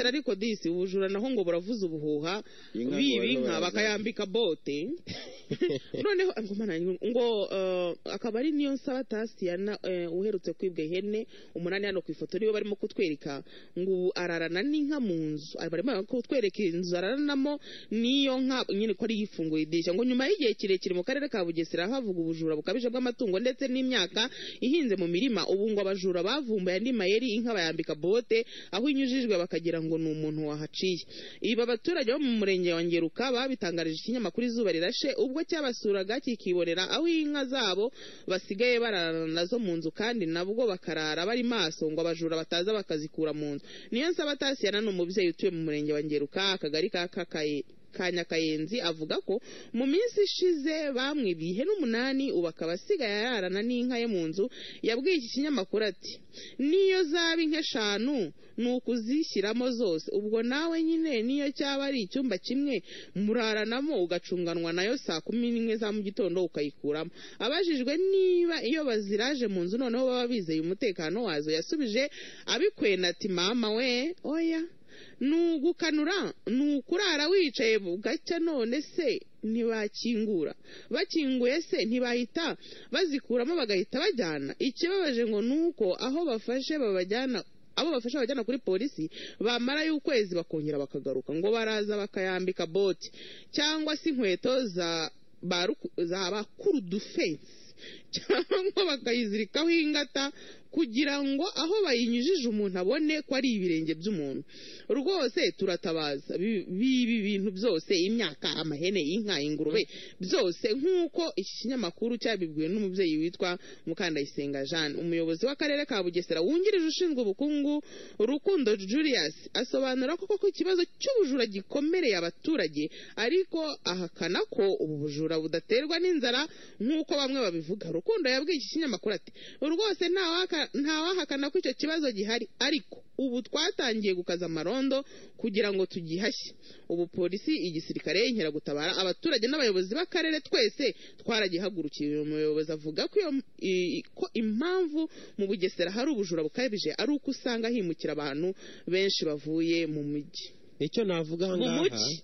ariko disi ubujura naho ngo buravuza ubuhuha Inka ngo biba barimo inka barazana. bakayambika bote noneho ngo mana yanjye, ngo eh, akaba ari niyo nsaba tasiyana uherutse kwibwa ihene umunani hano ku ifoto niwe barimo kutwereka ngo ubu ararana n'inka mu nzu Ah, barimo kutwereka inzu araranamo n'iyo nka nyine ko ari yifunguye idirishya ngo nyuma y'igihe kirekire mu karere ka bugesera havuga ubujura bukabije bw'amatungo ndetse n'imyaka ihinze mu mirima ubu ngo abajura bavumbuye andi mayeri inka bayambika bote aho inyujijwe bakagira ngo ni umuntu wahaciye ibi abaturage bo mu murenge wa ngeruka babitangarije ikinyamakuru izuba rirashe ubwo cyabasuraga kikibonera aho inka zabo basigaye bararana nazo mu nzu kandi nabwo bakarara bari maso ngo abajura bataza bakazikura mu nzu niyo nsaba tasiyana ni umubyeyi utuye mu murenge wa ngeruka akagari ka kakaye ka Nyakayenzi avuga ko mu minsi ishize bamwibiye ihene umunani ubu akaba asigaye ararana n'inka ye mu nzu yabwiye iki kinyamakuru ati niyo zaba inka eshanu ni ukuzishyiramo zose ubwo nawe nyine niyo cyaba ari icyumba kimwe muraranamo ugacunganwa nayo saa kumi n'imwe za mu gitondo ukayikuramo abajijwe niba iyo baziraje mu nzu noneho baba bizeye umutekano wazo yasubije abikwena ati mama we oya nugukanura ni ukurara wicaye bugacya none se ntibakingura bakinguye se ntibahita bazikuramo bagahita bajyana ikibabaje ngo ni uko aho bafashe babajyana abo bafasha babajyana kuri polisi bamara y'ukwezi bakongera bakagaruka ngo baraza bakayambika boti cyangwa se inkweto za ba ruku- za bakuru dufensi cyangwa bakayizirikaho ingata kugira ngo aho bayinyujije umuntu abone ko ari ibirenge by'umuntu rwose turatabaza bi- bibi bintu byose imyaka amahene inka ingurube byose nk'uko iki kinyamakuru cyabibwiwe n'umubyeyi witwa mukandayisenga jeanne umuyobozi w'akarere ka bugesera wungirije ushinzwe ubukungu rukundo julius asobanura ko koko ikibazo cy'ubujura gikomereye abaturage ariko ahakana ko ubu bujura budaterwa n'inzara nk'uko bamwe babivuga rukundo yabwiye iki kinyamakuru ati rwose ntawaka- ntawahakana ko icyo kibazo gihari ariko ubu twatangiye gukaza amarondo kugira ngo tugihashye ubu polisi igisirikare inkeragutabara abaturage n'abayobozi b'akarere twese twaragihagurukiye uyu muyobozi avuga ko iyo- i- ko impamvu mu bugesera hari ubujura bukabije ari uko usanga himukira abantu benshi bavuye mu mujyi icyo navuga aha mu ngaha mujyi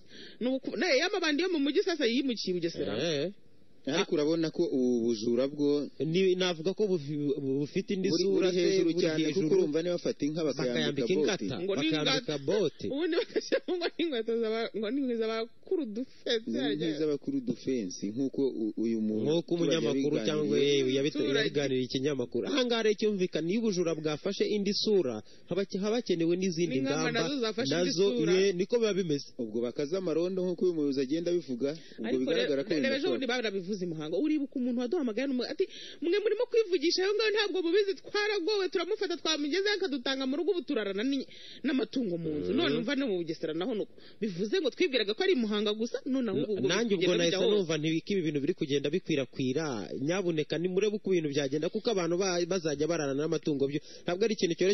Ni uku- ne, y'amabandi yo mu mujyi sasa yimukiye i bugesera eh, ariko urabona ko ubu bujura bwo ni- navuga ko bufi- bufite indi buri sura buri se, hejuru buri cyane kuko hejuru, urumva niba bafata inka bakayambika bote ingata Ngo ni bakayambika ingata. bote ubundi bagashyiramo ngo n'inkweto z'aba- ngo n'inkweto z'abakuru dufete nk'iz'abakuru dufensi nk'uko u- uyu muntu nk'uko umunyamakuru yabiganiriye. cyangwa yewe yabite- Abaturage. yabiganiriye ikinyamakuru ahangaha rero cyumvikana iyo ubujura bwafashe indi sura haba haba hakenewe n'izindi N'ingamba ngamba nazo zafashe indi nazo sura. eh, niko biba bimeze ubwo bakaze amarondo nk'uko uyu muyobozi agenda abivuga ubwo ariko bigaragara ko reba ejo bundi bidakora. barabivuze imuhango uribuka umuntu waduhamagaye n'umu- ati mwe murimo kwivugisha ayo ngayo ntabwo mubizi twaragowe turamufata twamugezeho akadutanga mu rugo ubu turarana n'i- n'amatungo mu nzu none umva no mu bugesera naho nuko bivuze ngo twibwiraga ko ari imuhanga gusa none ahubwo ubwo nanjye ubwo bigenda nahise bijya hose. numva ntibiki ibi bintu biri kugenda bikwirakwira nyabuneka nimurebe uko ibintu byagenda kuko abantu ba- bazajya bararana n'amatungo byo ntabwo ari ikintu cyoroshye